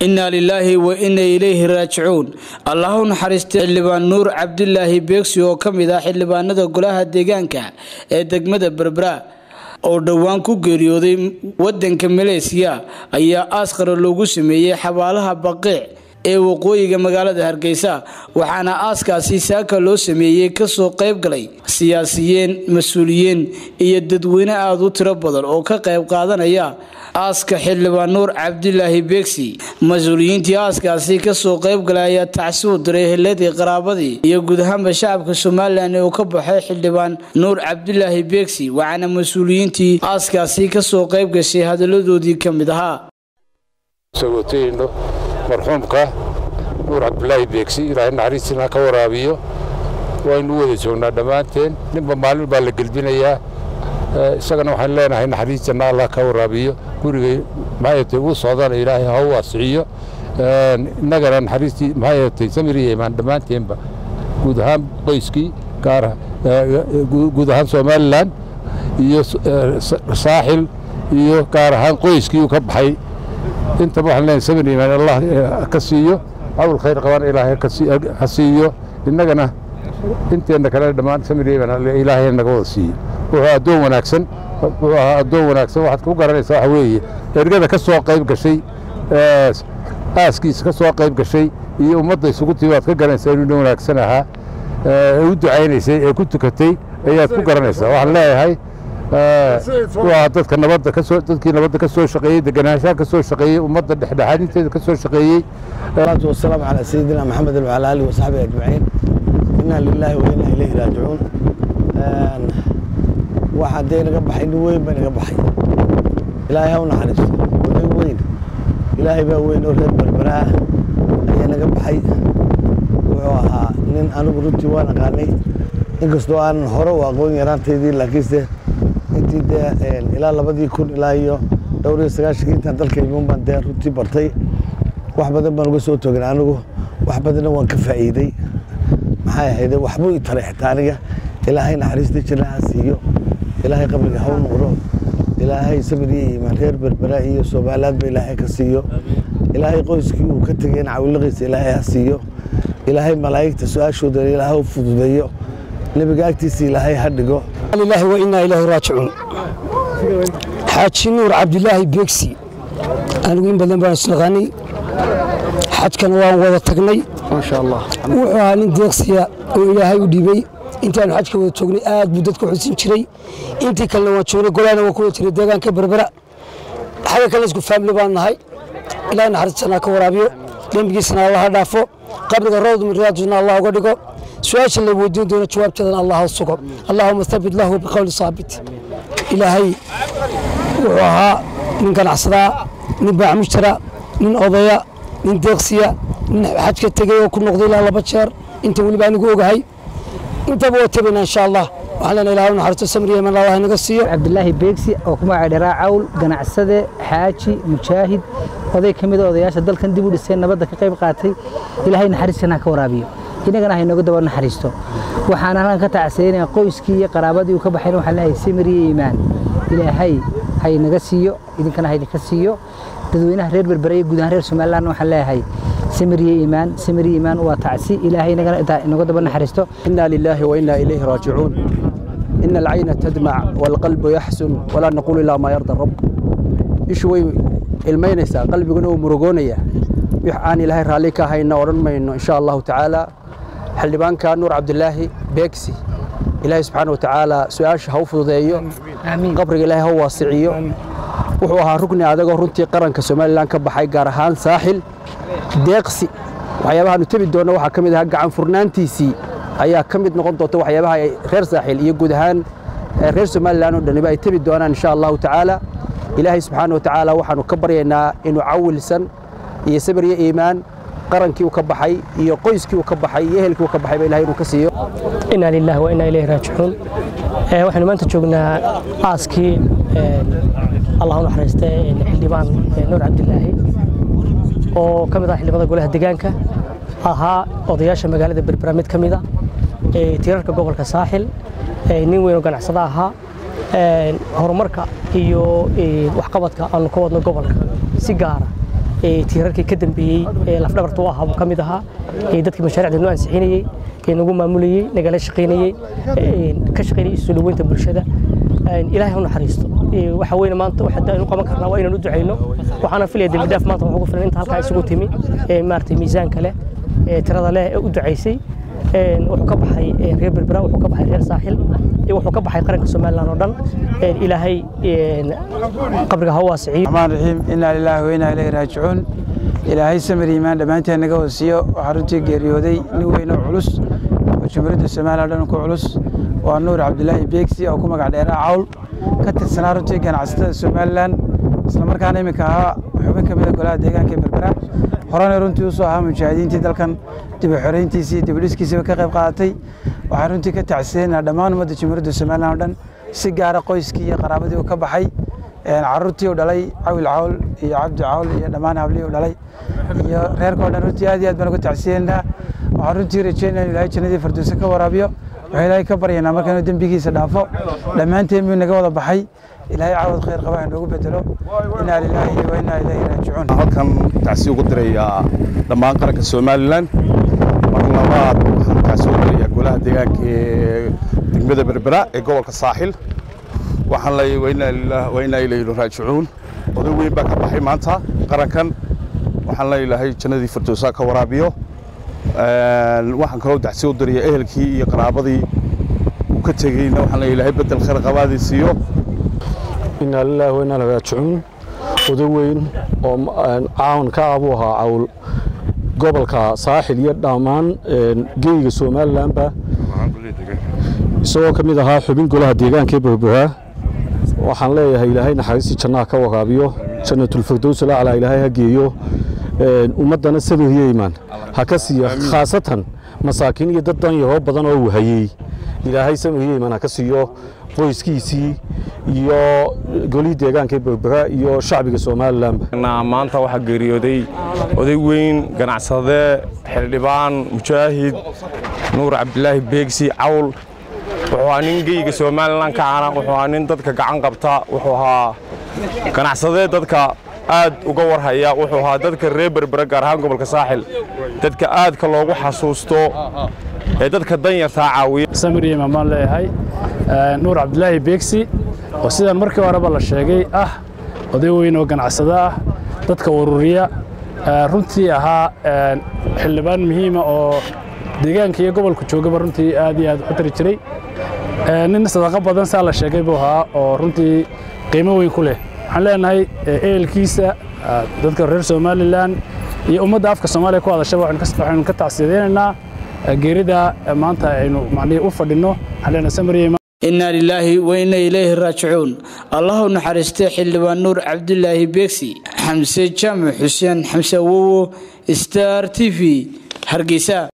innaa lilaahi wa inna ilayhi raajicuun allah u naxariistay xildhibaan nuur cabdilaahi beegsi oo ka mid ah xildhibaanada golaha deegaanka ee degmada berbera oo dhowaan ku geeriyooday wadanka maleesiya ayaa aaskara loogu sameeyey xabaalaha baqiic ee waqooyiga magaalada hargeysa waxaana aaskaasi saaka loo sameeyey kasoo qayb galay siyaasiyiin mas-uuliyiin iyo dadweyne aada u tiro badan oo ka qayb qaadanaya aaska xildhibaan nuur cabdilaahi beegsi mas-uuliyiintii aaskaasi kasoo qayb galay ayaa tacsi u diray heladii qaraabadii iyo guud ahaanba shacabka somalilan ee uu ka baxay xildhibaan nuur cabdilaahi beegsi waxaana mas-uuliyiintii aaskaasi kasoo qayb gashay hadaladoodii ka mid ahaa marxuumka nuur cabdulaahi beegsi ilaahay naxariistiina ka waraabiyo waynu u wada joognaa dhammaanteen ninba maalin baa la gelbinayaa isagana waxaan leenahay naxariistiina allah ka waraabiyo gurigay maxaayatay ugu socdana ilaahay ha u waasiciyo innagana naxariistii maxaayatay samiriya imaan dhammaanteenba guud ahaan qoyskii gaara guud ahaan somalilan iyo saaxil iyo gaar ahaan qoyskii uu ka baxay intaba waxaan leenahay sabir iimaan allah ka siiyo cawl khayr qabana ilaahay ha siiyo innagana inteenna kale dhammaan samir iimaan ilaahay naga wada siiyo wuxuu addoon wanaagsan wuxuu ahaa addoon wanaagsan waxaad ku garanaysaa waxa weeye ergada ka soo qayb gashay aaskiisa ka soo qayb gashay iyo ummadda isugu timi waad ka garanaysaa inuu nin wanaagsan ahaa ee u ducaynaysay ee ku tukatay ayaad ku garanaysaa waxaan leeyahay waa dadka nabadda kasoo dadkii nabadda ka soo shaqeeyey deganaanshaha ka soo shaqeeyey ummadda dhexdhexaadinteeda ka soo shaqeeyey salaatu wasalaamu calaa sayidina maxamed wacala aalihi wasaxbihi ajmaciin inaa lilaahi wa inaa ilayhi raajicuun waxa dee naga baxay nin weyn baa naga baxay ilaahay ha u naxariisto oday weyn ilaahay baa weyn oo reer berberaa ayaa naga baxay wuxuu ahaa nin anigu runtii waan aqaanay inkastoo aanan hore u aqoon yaraantaydii laakiinse intii dee ilaa labadii kun ilaa iyo dhowr iyo sagaashankii intaan dalka imuun baan dee runtii bartay wax badan baan uga soo togan anigu wax badanna waan ka faa'iiday maxay ahayde waxbuu i taray xitaa aniga ilaahay naxariista jira ha siiyo ilaahay qabriga ha u noqdo ilaahay sabir iyo iimaan reer berbera iyo soomaaliyaadba ilaahay ka siiyo ilaahay qoyskii uu ka tegeen cawiliqiisa ilaahay ha siiyo ilaahay malaa'igta su-aashooda ilaahay u fududeeyo nebiga agtiisa ilaahay ha dhigo lillahi wa innaa ilaahi raajicuun xaaji nuur cabdilaahi beegsi anigu in badan baan isnaqaanay xajkana waan wada tagnay maasha allah wuxuu ahaa nin deeqsiya oo ilaahay u dhibay intaanu xajka wada joognay aad buu dadka xusin jiray intii kalena waan joognay golahana waan ku wada jiray deegaanka berbera xagga kale isku faamili baan nahay ilaahay naxariistanaa ka waraabiyo dembigiisana allaha dhaafo qabriga rawd min riyaaduna allah uga dhigo su-aasha la weydiin doono jawaabteedana allah ha sugo allahuma thabit lahu biqowli saabit ilaahay wuxuu ahaa nin ganacsadaa nin baacmushtara nin odaya nin deeqsiya nin xajka tegey oo ku noqday ilaa laba jeer inta weliba anigu ogahay intaba waa tebayna insha allah waxaan leenahay ilahay u naxariisto samri yeman allah inaga siiyo cabdilaahi beegsi oo ku magacay dharaa cawl ganacsade xaaji mujaahid oday ka mid a odayaasha dalkan dib u dhisay nabadda ka qayb qaatay ilaahay naxariistiina ha ka waraabiyo inagana haynooga daba naxariisto waxaan halkan ka tacsiyanaya qoyskii iyo qaraabadii uu ka baxayna waxaan leeyahay samir iyo iimaan ilaahay haynaga siiyo idinkana haydinka siiyo dadweynaha reer berbera iyo guud ahaan reer somaliland waxaan leeyahay samir iyo iimaan samir iyo iimaan waa tacsi ilaahay inagana inooga daba naxariisto inna lilaahi wa inna ilayhi raajicuun ina alcayna tadmac waalqalbu yaxsun walaa naquulu ilaa maa yarda rabb ishu way ilmaynaysaa qalbiguna uu murugoonayaa wix aan ilaahay raalli ka hayna odhan mayno insha allahu tacaala xildhibaanka nuur cabdilaahi beegsi ilaahay subxaana watacaala su-aasha ha u fududeeyo qabriga ilaahay ha u waasiciyo wuxuu ahaa rugni adagoo runtii qaranka somalilan ka baxay gaar ahaan saaxil deeqsi waxyaabahaanu tebi doonno waxaa ka mid ahaa gacan furnaantiisii ayaa ka mid noqon doonta waxyaabaha ay reer saaxil iyo guud ahaan reer somalilan oo dhaniba ay tebi doonaan insha allahu tacaala ilaahay subxaana watacaala waxaanu ka baryaynaa inuu cawilsan iyo sabir iyo iimaan qarankii uu ka baxay iyo qoyskii uu ka baxay iyo ehelkii uu ka baxayba ilahay inuu ka siiyo inaa lillahi wa inaa ilayhi raajicuun waxaynu maanta joognaa aaskii allah u naxariista xildhibaan nuur cabdilaahi oo ka mid ah xildhibada golaha deegaanka ahaa odayaasha magaalada berbera mid ka mid a tiirarka gobolka saaxil nin weyn oo ganacsada ahaa horumarka iyo waxqabadka aanu ka wadno gobolka si gaara tiirarkii ka dambeeyey ee lafdhabarta u ahaa buu ka mid ahaa dadkii mashaariicda noo ansixinayey nagu maamulayey nagala shaqaynayey ka shaqaynayey soo dhaweynta bulshada ilaahay ha naxariisto waxa weyne maanta waxa aynu qaban karnaa waa inaan u ducayno waxaana filaya dembi dhaaf maanta waxaa ugu filan inta halkaa isugu timi maaragtay miisaanka leh tirada leh ee u ducaysay wuxuu ka baxay reer berbera wuxuu ka baxay reer saaxil wuxuu ka baxay qaranka somalilan oo dhan ilaahay qabriga ha u waasiciyo raxmaan raxiim inaa lilaahi wa inaa ilayhi raajicuun ilaahay samir iimaan dhammaanteen naga hoosiyo waxaa runtii geeriyooday nin weyn oo culus oo jumhuuriyadda soomaaliya o dhan ku culus waa nuur cabdilaahi beegsi oo ku magac dheeraa cawl ka tirsanaa runtii ganacsatada somalilan isla markaana iminka ahaa xubin ka mida golaha deegaanka ee berbera horena runtii usoo ahaa mujaahidiintii dalkan dib u xoreyntiisii iyo dibudhiskiisiiba ka qayb qaadatay waxaan runtii ka tacsiyeynaa dhammaan ummadda jumhuuriyadda somalilan o dhan si gaara qoyskii iyo qaraabadii uu ka baxay caruurtii u dhalay cawil cawl iyo cabdi cawl iyo dhammaan hablihii u dhalay iyo reerka o dhan runtii aad iyo aad baan uga tacsiyeynaa waxaan runtii rajeynaa in ilaahay jannadii farduusa ka waraabiyo waxaan ilaahay ka baryaynaa marka inuu dembigiisa dhaafo dhammaanteen buu naga wada baxay ilaahay caawad khayr qaba inoogu bedelo inaa lilaahi wa inaa ilayhi raajicuun halkan tacsi ugu dirayaa dhammaan qaranka somalilan mar labaad waxaan tacsi ugu dirayaa golaha deegaanka ee degmada berbera ee gobolka saaxil waxaan leeyahay wa inaa lilah wa inaa ilayhi raajicuun oday weyn baa ka baxay maanta qarankan waxaan leeyahay jannadii firdowsaa ka waraabiyo waxaan kaloo tacsi u dirayaa ehelkii iyo qaraabadii uu ka tegeyna waxaan leeyahay ilaahay bedel khayr qabaadii siiyo inaa lilaahi wa inaa ilaihi raajicuun oday weyn oo caawin ka ah buu ahaa cawl gobolka saaxil iyo dhammaan geyga somalilanba isagoo ka mid ahaa xubin golaha deegaanka ee berbera waxaan leeyahay ilaahay naxariistii jannaha ka waraabiyo jannatulfirdows laclaa ilaahay ha geeyo ummaddana sabiriyo imaan ha ka siiyo khaasatan masaakiin iyo dad danyaroo badan oo uu hayey ilaahay sabiriyo imaan ha ka siiyo qoyskiisii iyo golihii deegaanka ee berbera iyo shacbiga somalilanba maanta waxaa geeriyooday oday weyn ganacsade xildhibaan mujaahid nuur cabdilaahi beegsi cawl wuxuu ahaa nin geyga somalilan ka cana wuxuu ahaa nin dadka gacan qabta wuxuu ahaa ganacsadee dadka aad uga warhaya wuxuu ahaa dadka reer berbera gaar ahaan gobolka saaxil dadka aadka loogu xasuusto ee dadka danyartaa caawiya samir imaan baan leeyahay nuur cabdilaahi beegsi oo sidaan markii horeba la sheegay ah oday weyn oo ganacsado ah dadka ururiya runtii ahaa xildhibaan muhiima oo deegaanka iyo gobolka joogaba runtii aad iyo aad u tari jiray nin sadaqo badan saa la sheegay buu ahaa oo runtii qiimo weyn ku leh waxaan leenahay ehelkiisa dadka reer somalilan iyo ummadda afka soomaaliya ku hadashaba waxaynu ka tacsiyadeynaynaa geerida maanta aynu macnihii u fadhinno waxaan leenahay samariya inaa lilaahi wa inna ilayhi raajicuun allahu naxariistay xildhibaan nuur cabdilaahi beegsi xamse jaamac xuseen xamse awowo star t v hargeysa